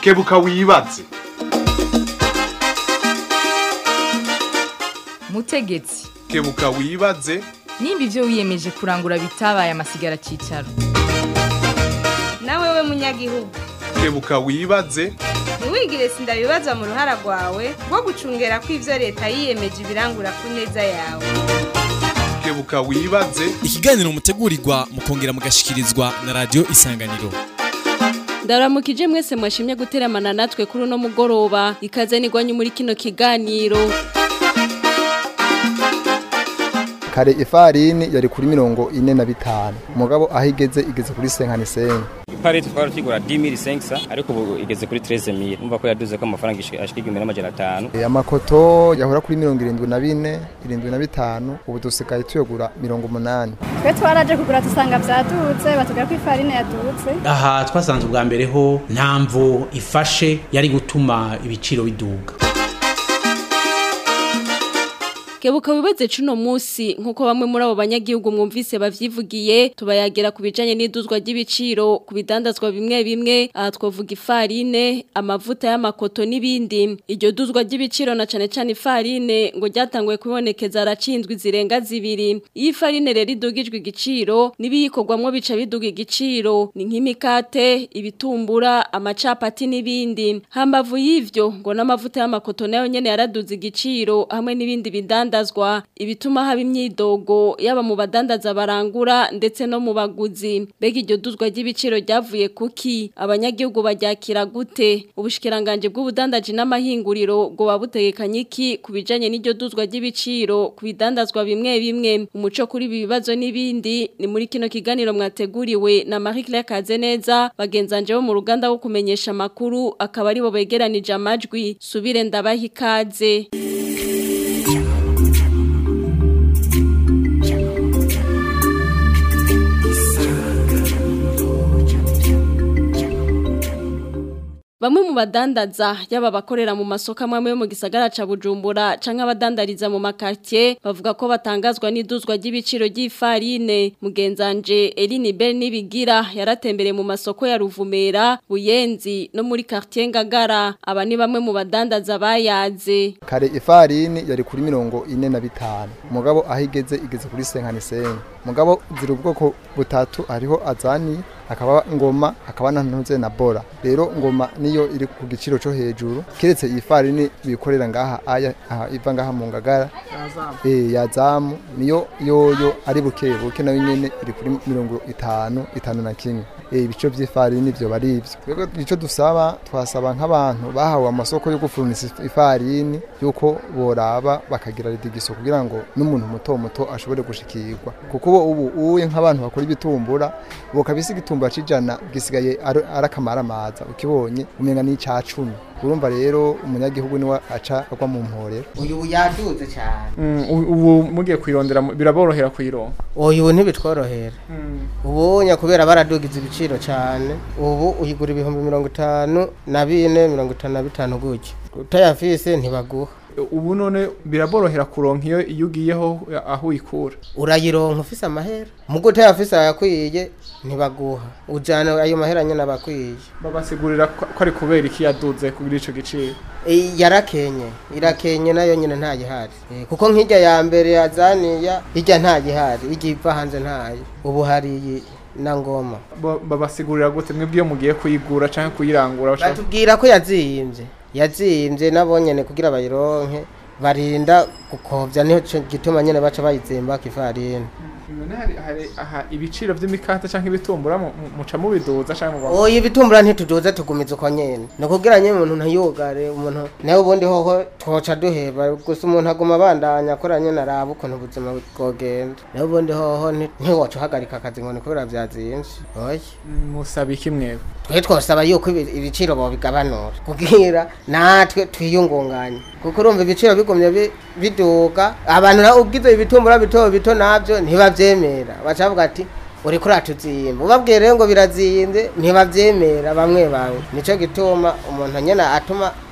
kebuka wibaze mutegetsi kebuka wibaze nimba ibyo wiyemeje kurangura bitabaye amasigara cyicaro nawe we munyagihugu kebuka wibaze ntiwigire sindabibazwa mu ruhara rwawe rwo gucungera ko ibyo leta yiyemeje ibirangura ku neza yawe kebuka wibaze ikiganiro mutegurirwa mukongera mugashikirizwa na radio isanganiro ndaramukije mwese mwashimye guteramana natwe kuri uno mugoroba ikaze nigwanye muri kino kiganiro kare ifarini yari kuri mirongo ine na bitanu umugabo aho igeze igeze kuri senkani senyi ipareti twari tukigura 10500 ariko ubu igeze kuri 13000 umva ko yaduze ko amafaranga ashika igihumbi n'amajana atanu E, amakoto yahora kuri mirongo irindwi na bine irindwi na bitanu ubu dusigaye tuyagura mirongo umunani twe twaraje kugura dusanga byadutse batubwira ko ifarine yadutse aha twasanze ubwa mbere ho nta mvo ifashe yari gutuma ibiciro biduga kebuka wibaze cuno musi nkuko bamwe muri abo banyagihugu mwumvise bavyivugiye tubayagera ku bijanye n'iduzwa ry'ibiciro ku bidandazwa bimwe bimwe aha twovuga ifarine amavuta y'amakoto n'ibindi iryo duzwa ry'ibiciro na cane cane ifarine ngo ryatanguye kubonekeza aracinzwe zirenga zibiri iyo ifarine rero idugijwe igiciro n'ibiyikorwamwo bica biduga igiciro ni nk'imikate ibitumbura amacapati n'ibindi hambavu y'ivyo ngo n'amavuta y'amakoto nayo nyene yaraduze igiciro hamwe n'ibindi bidandazwa ibituma haba imyidogo yaba mu badandaza barangura ndetse no mu baguzi mbega iryo duzwa ry'ibiciro ryavuye kuki abanyagihugu baryakira gute ubushikiranganje bw'ubudandaji n'amahinguriro ngo babutegekanye iki ku bijanye n'iryo duzwa ry'ibiciro ku bidandazwa bimwe bimwe umuco kuri ibi bibazo n'ibindi ni muri kino kiganiro mwateguriwe na Marie Claire Kazeneza bagenzanje bo mu ruganda wo kumenyesha amakuru akaba aribo begeranije amajwi subire ndabaha ikaze Bamwe mu badandaza yaba bakorera mu masoko amwe yo mu gisagara ca Bujumbura canke abadandariza mu makartier bavuga ko batangazwa n'iduzwa ry'ibiciro ry'ifarine mugenzanje Eline Bell nibigira yaratembere mu masoko ya Ruvumera Buyenzi no muri quartier Ngagara aba ni bamwe mu badandaza bayaze kare ifarini yari kuri mirongo ine na bitanu umugabo aho igeze igeze kuri senkani senyi umugabo ziri ubwoko butatu hariho azani hakaba ngoma hakaba na ntuze na bora rero ngoma niyo iri ku giciro cyo hejuru keretse iyi farini bikorera ngaha aya aha iva ngaha mu ngagara eh yazamu niyo yoyo ari buke buke nayo nyene iri kuri mirongo itanu itanu na kimwe eh ibico by'ifarini byo bari ivyo rero ico dusaba twasaba nk'abantu bahawe amasoko yo gufurunisa ifarini yuko boraba bakagira ridigiso kugira ngo n'umuntu muto muto ashobore gushikirwa kuko ubu uye nk'abantu bakora ibitumbura bokabisi igitumbura cijana gisigaye arakamara amaza ukibonye umenga ni ca 10 urumva rero umunyagihugu niwe aca agwa mu mporero uyu yaduze cyane ubu mugiye kwirondera biraborohera kuyironka uyu ntibitworohera ubu kubera baradugiza ibiciro cyane ubu uyigura ibihumbi mirongo itanu na bine mirongo itanu na bitanu gutyo utayafise ntibaguha ubu none biraborohera kuronka iyo iyo ugiyeho aho uyikura urayironka ufise amahera mugo utayafise ayakwiye ntibaguha ujana ayo mahera nyene abakwiye babasigurira ko ari kubera iki yaduze kugira ico giciro yarakenye irakenye nayo nyene nta gihari kuko nk'ijya ya mbere yazaniya ijya nta gihari ijya iva hanze ntayo ubu hari na ngoma babasigurira gute mwebwe iyo mugiye kuyigura canke kuyirangura batubwira ko yazimbye yazimbye nabo nyene kugira bayironke barinda gukovya nico gituma nyene baca bayizimba kifarini aha ibiciro vy'imikate canke ibitumbura muca mubiduza canke mu oya ibitumbura ntituduza tugumiza uko nyene ni kugira nyene umuntu ntayugare umuntu nawe ubundi hoho twoca duheba gusa umuntu aguma abandanya akora nyene araba ukuntu ubuzima bwogenda nawe ubundi hoho ntiwoca uhagarika akazi ngo ni kubera vyazimvye oya musaba iki mwebwe twe twosaba yuko ibiciro bobigabanura kugira natwe twiyungunganye kuko urumva ibiciro bigumye biduga abantu nawe ubwize ibitumbura bito bito nabyo ntibavyemera bacavuga ati uri kuri atuzimba ubabwiye rero ngo birazinze ntibavyemera bamwe bamwe nico gituma umuntu nyene atuma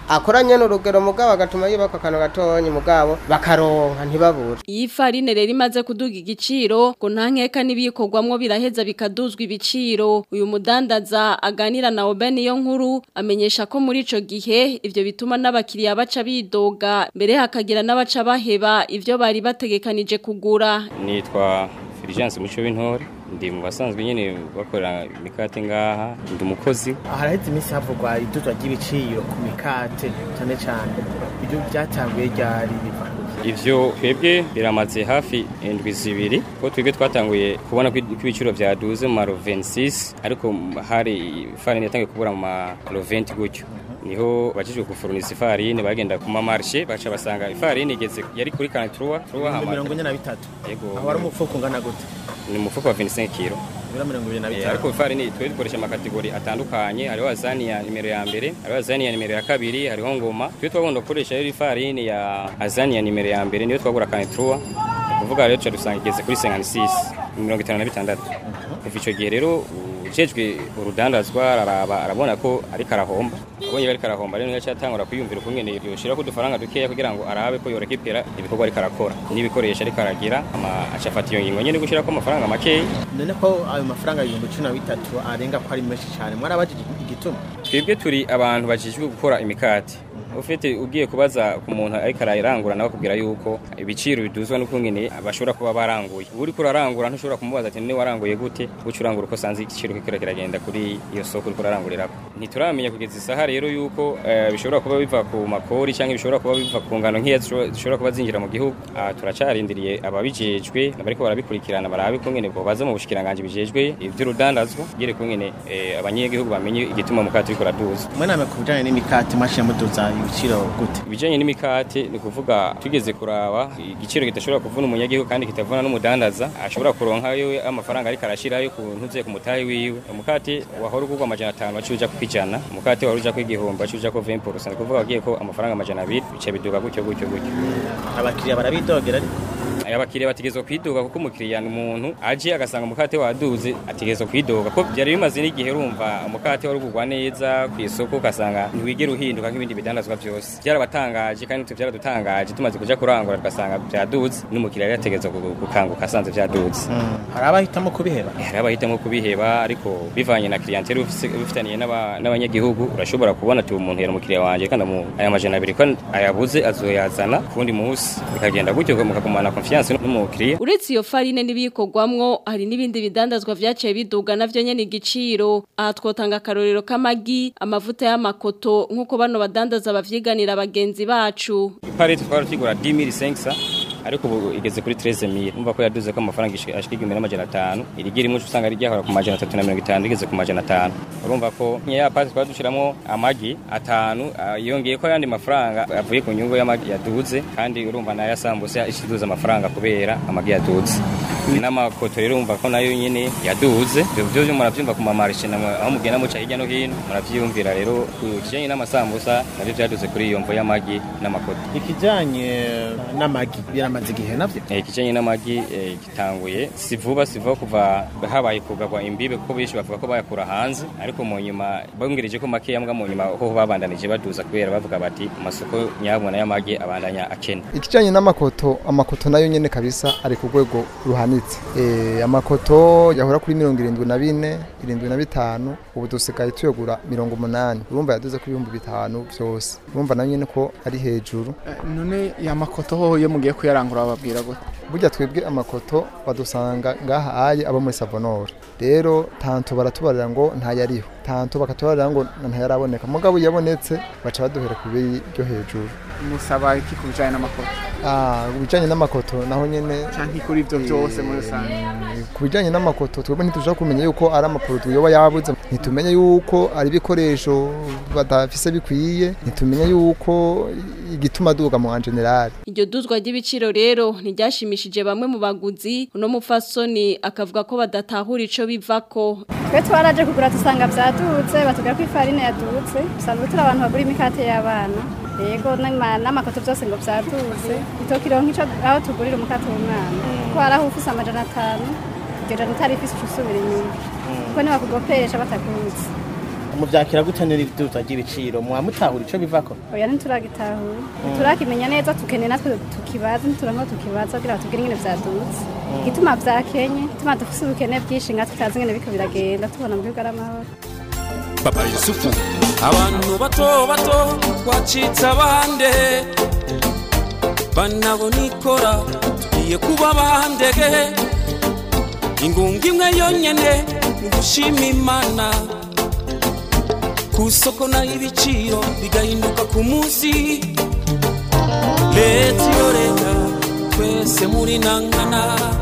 akoranye n'urugero mugabo agatuma yubaka akantu gatonyi mugabo bakaronka ntibabure iyi farine rero imaze kuduga igiciro ngo nta nkeka n'ibikorwamwo biraheza bikaduzwa ibiciro uyu mudandaza aganira na Oben iyo nkuru amenyesha ko muri ico gihe ivyo bituma n'abakiriya baca bidoga mbere hakagira n'abaca baheba ivyo bari bategekanije kugura nitwa Fulgence Muco w'intore ndi mu basanzwe nyene bakorera imikate ngaha ndi umukozi haraheze iminsi havugwa iduzwa ry'ibiciro ku mikate cyane cyane ibyo byatanguye ryari biva ivyo twebwe biramaze hafi indwi zibiri ko twebwe twatanguye kubona ko ibiciro vyaduze mu maro 26 ariko hari ifarine yatangiye kubura mu maro 20 gutyo niho bajijwe gufuruniza ifarine bagenda ku mamarshe baca basanga ifarine igeze yari kuri 43 mirongo ine na bitatu yego aho ari umufuko ungana gute ni umufuko wa 25 kilo ibiro mirongo ibiri na Eh, bitanu ariko ifarini twe dukoresha amakategori atandukanye hariho azani ya nimero ya mbere hariho azani ya nimero ya kabiri hariho ngoma twe twagomba gukoresha rero ifarini ya azani ya nimero ya mbere niyo twagura kanitruwa kuvuga rero tuca dusanga igeze kuri 56 mirongo itanu na bitandatu kuva ico gihe rero ujejwe urudandazwa araraba arabona ko ariko arahomba abonye ariko arahomba rero yaca atangura kwiyumvira ukungene yoshira ko udufaranga dukeya kugira ngo arabe ko yorekipera ibikorwa ariko arakora n'ibikoresho ariko aragira ama aca afata iyo ngingo nyene gushira ko amafaranga makeya none ko ayo mafaranga ibihumbi cumi na bitatu arenga ko ari menshi cyane mwarabajije igituma twebwe turi abantu bajijwe gukora imikati ufite ugiye kubaza ku muntu ariko arayirangura nawe akubwira yuko ibiciro biduzwa n'ukungene bashobora kuba baranguye uri kurarangura ntushobora kumubaza ati niwe waranguye gute guca urangura uko sanze igiciro kikira kiragenda kuri iyo soko uri kurarangurirako ntituramenya kugeza isaha rero yuko eh, bishobora kuba biva ku makori cyangwa bishobora kuba biva ku ngano nk'iya zishobora- zishobora kuba zinjira mu gihugu Ah, turacarindiriye ababijejwe bariko barabikurikirana barabe kungene bobaza mu bushikiranganje bijejwe ivy'urudandazwa gere kungene eh, abanyagihugu bamenye igituma mukati uriko uraduza mwe namwe ku bijyanye n'imikate mwashyira muduza ibiciro gute ibijanye n'imikate ni kuvuga tugeze kuraba igiciro kitashobora kuvuna umunyagihugu kandi kitavuna n'umudandaza ashobora kuronka yewe amafaranga ariko arashirayo ku ntuze ku mutahe wiwe umukate wahora ugurwa amajana atanu waciye uja kwijana umukate wahora uja kw'igihumbi waciye uja ko 20% ni kuvuga wagiye ko amafaranga amajana abiri bica biduga gutyo gutyo gutyo abakiriya barabidogera ariko aya bakiriya bategezwa kwidoga kuko umukiriya ni umuntu aje agasanga umukate waduze ategezwa kwidoga ko byari bimaze n'igihe urumva umukate wari ugurwa neza ku isoko ugasanga ntiwigera uhinduka nk'ibindi bidandazwa byose byarabatangaje kandi natwe byaradutangaje tumaze kuja kurangura tugasanga byaduze n'umukiriya yari yategezwa gu- gukanguka asanze byaduze hari abahitamo kubiheba hari abahitamo kubiheba ariko bivanye na clientele ufise- ubifitaniye n'aba- n'abanyagihugu urashobora kubona ati umuntu yari umukiriya wanje kandi amu- aya majana abiri ko ayabuze azoyazana kundi munsi bikagenda gutyo mukagumana confiance n'umukiriya Uretse iyo farine n'ibikorwamwo hari n'ibindi bidandazwa vyaciye biduga navyo nyene igiciro aha twotanga akarorero k'amagi amavuta y'amakoto nk'uko bano badandaza bavyiganira bagenzi bacu iparete twari tugura 10500 ariko ubu igeze kuri 13000 umva ko yaduze ko amafaranga ashika igihumbi n'amajana atanu irigira imwe usanga rijya ku majana atatu na mirongo itanu rigeze ku majana atanu urumva ko nk'iya pate twari dushiramo amagi atanu ah, yongeye ko ayandi mafaranga avuye ku nyungu y'amagi yaduze kandi urumva nayo asambuse ishiduze amafaranga kubera amagi yaduze n'amakoto rero umva ko nayo nyene yaduze ibyo byo muravyumva ku mamarishe namwe aho mugenda muca hirya no hino muravyumvira rero ku kijanye n'amasambusa navyo vyaduze kuri iyo mvo y'amagi n'amakoto ikijyanye n'amagi biramaze igihe nabyo Eh, ikijanye n'amagi eh, gitanguye si vuba si vuba kuva habaye kugagwa imbibe kuko benshi bavuga ko bayakura hanze ariko mu nyuma bongereje ko make yambwa mu nyuma ho babandanije baduza kubera bavuga bati amasoko nyabona y'amagi abandanya akena ikijanye n'amakoto amakoto nayo nyene kabisa ari ku rwego ruhanitse eh amakoto yahora kuri mirongo irindwi na bine irindwi na bitanu ubu dusigaye tuyagura mirongo umunani urumva yaduze ku ibihumbi bitanu vyose urumva nayo nyene ko ari hejuru none ya makoto hoho iyo mugiye kuyarangura bababwira gute burya twebwe amakoto badusanga ngaha aye abo muri savonore rero tanto baratubarira ngo ntayariho tanto bakatubarira ngo ntayaraboneka mugabo yabonetse baca baduhera ku bei ryo hejuru musaba iki ku bijanye n'amakoto Ah, ku bijanye n'amakoto naho nyene canke kuri ivyo byose muri rusange ku bijanye n'amakoto twebwe ntitushobora kumenya yuko ari amaproduit yoba yabuze ntitumenye yuko ari ibikoresho badafise bikwiye ntitumenye yuko igituma duga mu general Iryo duzwa ry'ibiciro rero ntiryashimishije bamwe mu baguzi uno mupfasoni akavuga ko badatahura ico bivako twe twaraje kugura dusanga byadutse batubwira ko ifarine yadutse dusanzwe turi abantu bagura imikate y'abana yego n'ama- n'amakoto byose ngo byadutse itokiro nk'ico aho tugurira umukate w'umwana ko hari aho ufise amajana atanu iryo jana utari ifise uca usubira inyuma kuko ntibakugopesha batakunze muvyakira gute n'iduza ry'ibiciro mwamutahura ico bivako oya ntituragitahura turakimenya neza tukeneye natwe tukibaza ntituranko tukibaza kugira ngo tugire ingene vyadutse igituma vyakenye igituma dufise ubukene bwinshi nga tutazi ingene biriko biragenda tubona mu gihugu ari amahoro Papa Yusufu abantu bato bato twacitse abande banabo nikora tugiye kuba bandege ingunga imwe yonyene ni gushima imana ku isoko naho ibiciro bigahinduka ku munsi leta iyo leta twese muri nangana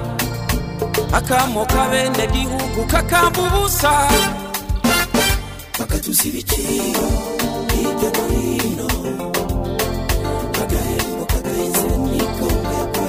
akamo kabene gihugu kakamba ubusa bakatuza ibiciro hirya no hino agahembo kagaheze nikombekwe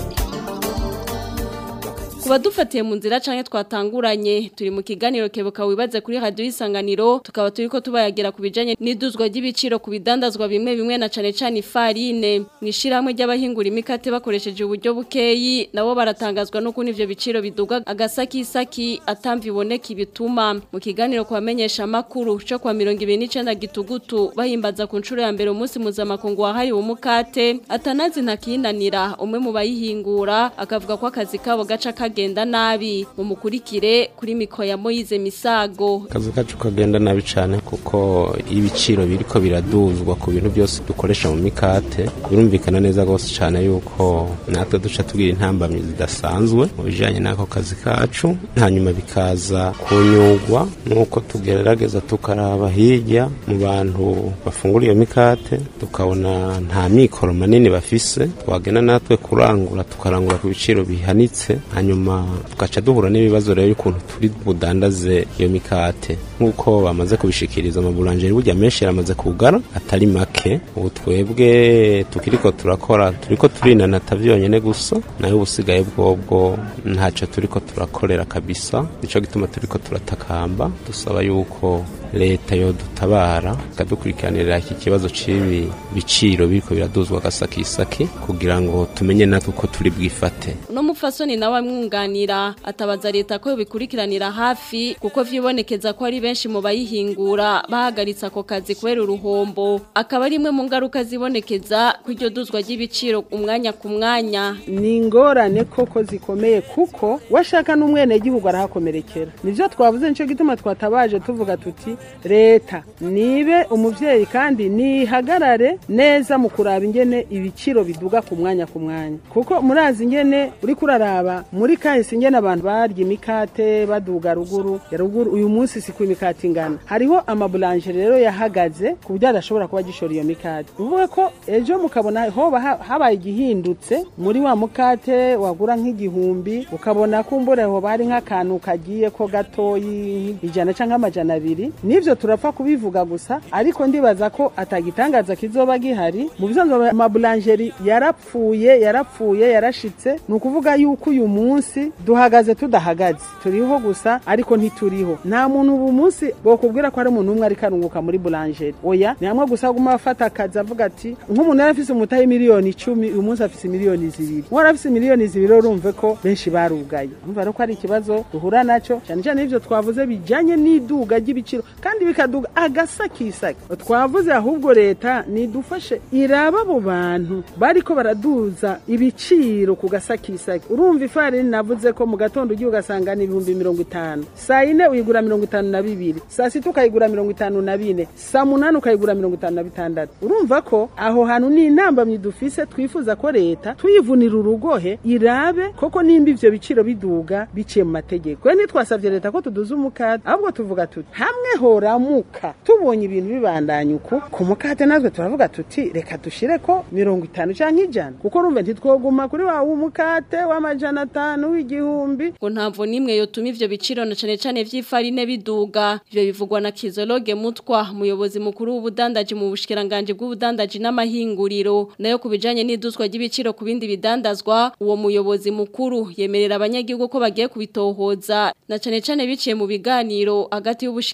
Kuba dufatiye mu nzira canke twatanguranye turi mu kiganiro kebuka wibaze kuri radio isanganiro tukaba turiko tubayagira kubijanye n'iduzwa ry'ibiciro ku bidandazwa bimwe bimwe na cane cane ifarine mwishirahamwe ry'abahingura imikate bakoresheje uburyo bukeyi nabo baratangazwa no kuni ivyo biciro biduga agasaki isaki atamva iboneka ibituma mu kiganiro kubamenyesha makuru cyo kwa 29 gitugutu bahimbaza ku ncuro ya mbere umunsi mpuzamakungu wahariwe umukate atanazi ntakinanira umwe mu bayihingura akavuga ko akazi kabo gaca kagenda nabi mu mukurikire kuri miko ya Moyize Misago akazi kacu kagenda nabi cyane kuko ibiciro biriko biraduzwa ku bintu byose dukoresha mu mikate birumvikana neza rwose cyane yuko natwe duca tugira intambamyi zidasanzwe mu bijyanye n'ako kazi kacu hanyuma bikaza kunyugwa nuko tugerageza tukaraba hirya mu bantu bafungura iyo mikate tukabona nta mikoro manini bafise twagenda natwe kurangura tukarangura ku biciro bihanitse hanyuma tugaca duhura n'ibibazo rero y'ukuntu turi budandaze iyo mikate nk'uko bamaze kubishikiriza amaburanjeri burya menshi yaramaze kugara atari make ubu twebwe tukiriko turakora turiko turinanata vyonyene gusa nayo ubusigaye bwobwo ntaco turiko turakorera kabisa nico gituma turiko turatakamba dusaba yuko leta yo dutabara ikadukurikiranira iki kibazo c'ibi biciro biriko biraduzwa agasakisaki kugira ngo tumenye natwe uko turi bwifate uno mufasoni nawe amwunganira atabaza leta ko bikurikiranira hafi kuko vyibonekeza ko ari benshi mu bayihingura bahagaritse ako kazi kubera uruhombo akaba ari imwe mu ngaruka zibonekeza ko iryo duzwa ry'ibiciro umwanya ku mwanya ni ingorane koko zikomeye kuko washaka n'umwenegihugu arahakomerekera nivyo twavuze nico gituma twatabaje tuvuga tuti leta nibe umuvyeyi kandi nihagarare neza mu kuraba ingene ibiciro biduga ku mwanya ku mwanya kuko murazi ingene uri kuraraba muri kahise ingene abantu barya imikate baduga ruguru ya ruguru uyu munsi si ku imikate ingana hariho amabulanjeri rero yahagaze ku buryo adashobora kuba gishora iyo mikate uvuga ko ejo mukabona hoba ha- habaye igihindutse muri wa mukate wagura nk'igihumbi ukabona ko mbura hoba hari nk'akantu kagiye ko gatoyi ijana cyangwa amajana abiri nivyo turapfa kubivuga gusa ariko ndibaza ko atagitangaza kizoba gihari mu bisanzwe amabulanjeri yarapfuye yarapfuye yarashitse ni ukuvuga yuko uyu munsi duhagaze tudahagaze turiho gusa ariko ntituriho nta muntu ubu munsi bokubwira ko ari umuntu umwe ariko arunguka muri bulanjeri oya ni hamwe gusa aguma afata akazi avuga ati nk'umuntu yari afise umutahe miliyoni icumi uyu munsi afise miliyoni zibiri uwari afise miliyoni zibiri urumve ko benshi barugaye umva rero ko ari ikibazo duhura naco cyane cyane ivyo twavuze bijanye n'iduga ry'ibiciro kandi bikaduga agasakisaki twavuze ahubwo leta nidufashe iraba abo bantu bariko baraduza ibiciro ku gasakisaki urumva ifarini navuze ko mu gatondo ugiye ugasanga ni ibihumbi mirongo itanu saa yine uyigura mirongo itanu na bibiri saa sita ukayigura mirongo itanu na bine saa munani ukayigura mirongo itanu na bitandatu urumva ko aho hantu ni intambamyi dufise twifuza ko leta tuyivunira urugohe irabe koko nimba ivyo biciro biduga biciye mu mategeko we ntitwasavye leta ko tuduza umukate ahubwo tuvuga tuti hamwe horamuka tubonye ibintu bibandanya uku ku mukate natwe turavuga tuti reka dushire ko mirongo itanu canke ijana kuko urumve ntitwoguma kuri wa w'umukate w'amajana atanu w'igihumbi ngo ntamvo nimwe yotuma ivyo biciro na cane cane vy'ifarine biduga ivyo bivugwa na Kizologe Mutwa umuyobozi mukuru w'ubudandaji mu bushikiranganje bw'ubudandaji n'amahinguriro nayo kubijanye n'iduzwa ry'ibiciro ku bindi bidandazwa uwo muyobozi mukuru yemerera abanyagihugu ko bagiye kubitohoza na cane cane biciye mu biganiro hagati y'ubushikiranganje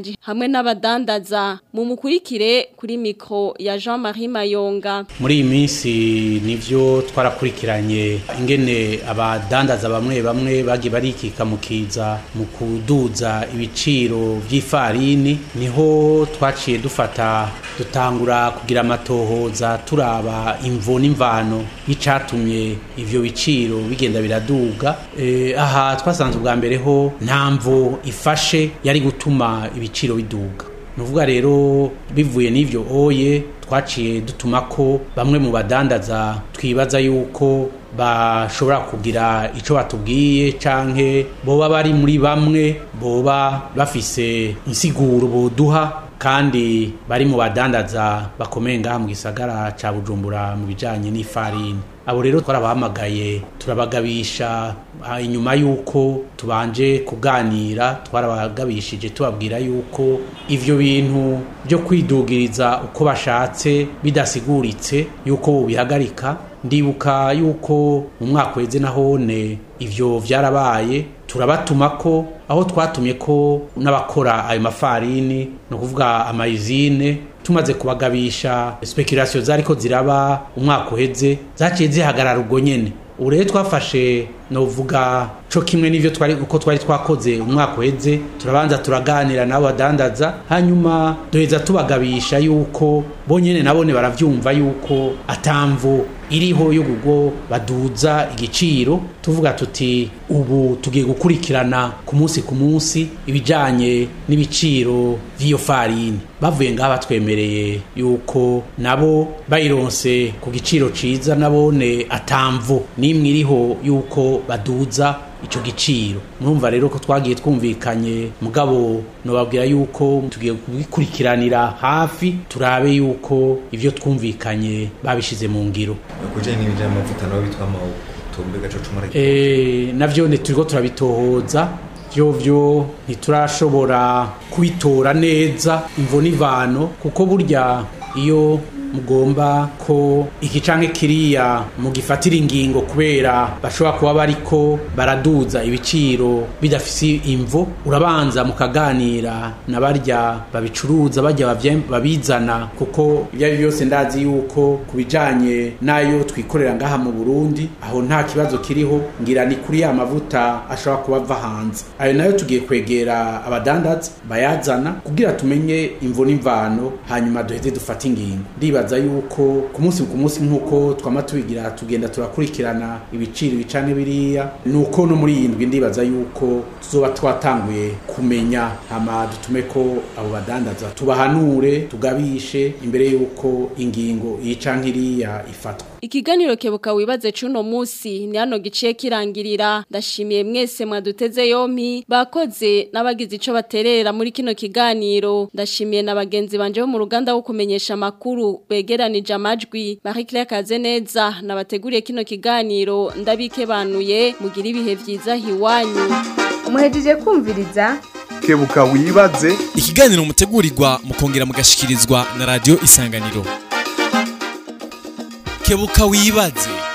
ubushikiranganje hamwe n'abadandaza mu mukurikire kuri mikro ya Jean-Marie Mayonga muri iyi minsi nivyo twarakurikiranye ingene abadandaza bamwe bamwe bagiye barikika mu kiza mu kuduza ibiciro vy'ifarini niho twaciye dufata dutangura kugira amatohoza turaba imvo n'imvano y'icatumye ivyo biciro bigenda biraduga e, aha twasanze ubwa mbere ho nta mvo ifashe yari gutuma ibiciro biduga nuvuga rero bivuye n'ivyo oye twaciye dutuma ko bamwe mu badandaza twibaza yuko bashobora kugira ico batubwiye canke boba bari muri bamwe boba bafise insiguro boduha kandi bari mu badandaza bakomeye ngaha mu gisagara ca Bujumbura mu bijanye n'ifarini abo rero twarabahamagaye turabagabisha inyuma y'uko tubanje kuganira twarabagabishije tubabwira y'uko ivyo bintu byo kwidugiriza uko bashatse bidasiguritse y'uko bihagarika ndibuka y'uko mu mwaka weze nahone ivyo vyarabaye turabatuma ko aho twatumye ko n'abakora ayo mafarini no kuvuga amayizine tumaze kubagabisha speculation zariko ziraba umwaka uheze zaciye zihagarara ubwo nyene ubu rero twafashe novuga co kimwe n'ivyo twari uko twari twakoze umwaka uheze turabanza turaganira nabo badandaza hanyuma duheza tubagabisha yuko bonyene nabone baravyumva yuko atamvu iriho y'ubwo baduza igiciro tuvuga tuti ubu tugiye gukurikirana ku munsi ku munsi ibijanye n'ibiciro vy'iyo farini bavuye ngaha batwemereye yuko nabo bayironse ku giciro ciza nabone atamvu n'imwe iriho yuko baduza ico giciro murumva rero ko twagiye twumvikanye mugabo nobabwira yuko tugiye kubikurikiranira hafi turabe yuko ivyo twumvikanye babishize mu ngiro kujanye n'ibijanye amavuta nabo bitwa amawutumbe gaco cumara eh navyo ne turiko turabitohoza vyo vyo ntiturashobora kubitora neza imvo n'ivano kuko burya iyo mugomba ko iki canke kiriya mugifatira ingingo kubera bashobora kuba bariko baraduza ibiciro bidafise imvo urabanza mukaganira na barya babicuruza barya babizana kuko ibyo ari byose ndazi yuko ku bijanye n'ayo twikorera ngaha mu Burundi aho nta kibazo kiriho ngira ni kuri ya mavuta ashobora kuba ava hanze ayo nayo tugiye kwegera abadandaza bayazana kugira tumenye imvo n'imvano hanyuma duheze dufate ingingo ndibaza yuko ku munsi ku munsi nk'uko twama tubigira tugenda turakurikirana ibiciro bicane biriya nuko no muri iyi ndwi ndibaza yuko tuzoba twatanguye kumenya hama dutume ko abo badandaza tubahanure tugabishe imbere yuko ingingo iyi canke iriya ifatwa Ikiganiro kebuka wibaze cuno musi ni hano giciye kirangirira ndashimiye mwese mwaduteze yompi bakoze n'abagize ico baterera muri kino kiganiro ndashimiye na bagenzi banje bo mu ruganda wo kumenyesha makuru begeranije amajwi Marie Claire Kazeneza nabateguriye kino kiganiro ndabike banuye mugira ibihe vyiza hiwanyu umuhejeje kumviriza kebuka wibaze ikiganiro mutegurirwa mukongera mugashikirizwa na radio isanganiro kebuka wibaze